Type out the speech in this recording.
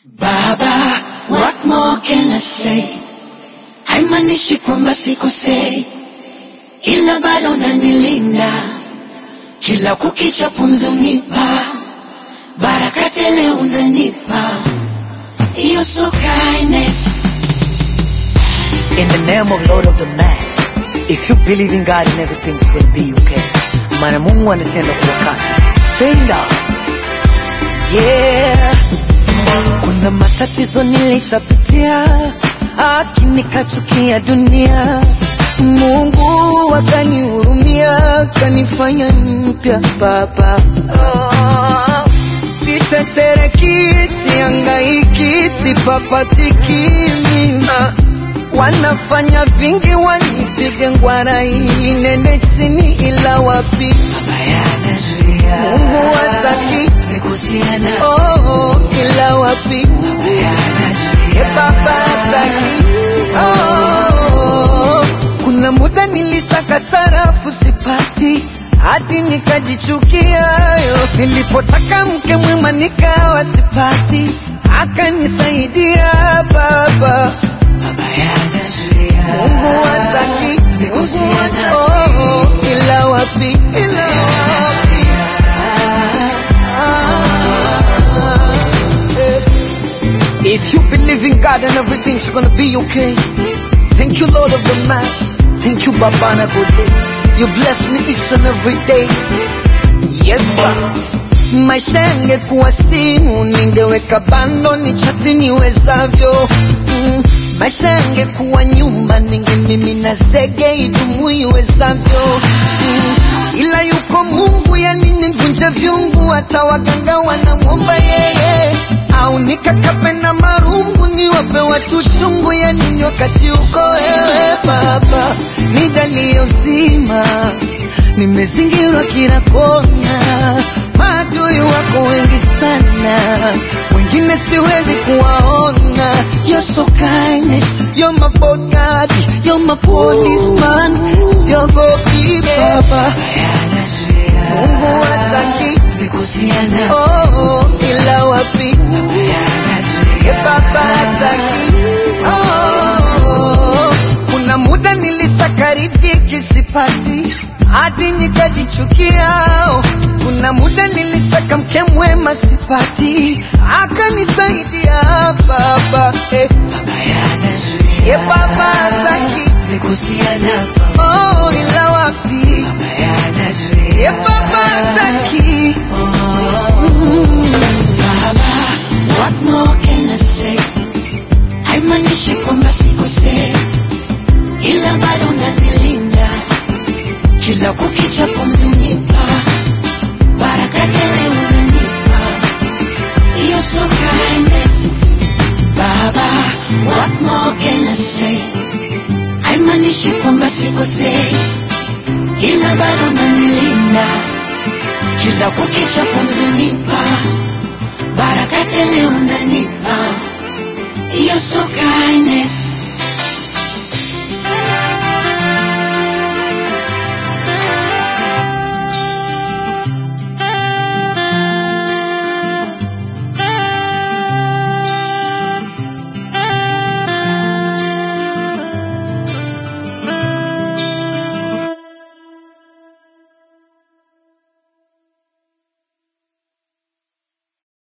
Baba, what more can I say? Haimaanishi kwamba sikosei, ila bado unanilinda kila kukicha, pumzi unipa baraka tele, unanipa You're so kindness. In the name of Lord of the Mass, if you believe in God and everything's gonna be okay. Maana Mungu anatenda kwa wakati. Stand up. Yeah. Kuna matatizo nilishapitia, haki nikachukia dunia. Mungu akanihurumia, kanifanya mpya baba. Oh. Sitetereki, siangaiki, sipapatiki mimi. Wanafanya vingi wanipige ngwara hii nende chini ila wapi Bayana zuia. Mungu hataki. Mekusiana. oh, ila wapi Bayana zuia. Ye baba hataki oh, kuna muda nilisaka sarafu sipati hadi nikajichukia yo. nilipotaka mke mwema nikawa sipati akanisaidia baba Bayana zuia. Mungu hataki Mungu Mekusiana. hat- oh, ila wapi ila wapi If you believe in God and everything's gonna be okay. Thank you, Lord of the Mass. Thank you, Babana Gode. You bless me each and every day. Yes, sir. Maisha yangekuwa simu, ningeweka bando ni chati niwezavyo. Mm. Maisha yangekuwa nyumba, ningemimina zege idumu iwezavyo. Mm. Ila yuko Mungu, yani nivunje vyungu, hata waganga wanamwomba yeye au nikakape na marungu niwape watu shungu ya nini wakati uko wewe baba nijalie uzima nimezingirwa kila kona maadui wako wengi sana wengine siwezi kuwaona You're so kindness, you're my bodyguard, you're my policeman, siogopi baba Bayana zuia. Mungu hataki Mekusiana. oh, ila wapi Bayana zuia. Ye baba hataki oh, kuna muda nilisaka riziki sipati hadi nikajichukia oh, kuna muda nilisaka mke mwema sipati akanisaidia baba eh, Bayana zuia. Ye baba hataki Mekusiana. oh, ila wapi Bayana zuia. Ye baba hataki mm. Baba, what more can I say? Haimaanishi kwamba sikosei, ila bado unanilinda kila kukicha, pumzi unipa baraka tele, unanipa You're so kindness. Baba, what more can I say? Haimaanishi kwamba sikosei, ila bado unanilinda kila kukicha, pumzi unipa baraka tele, unanipa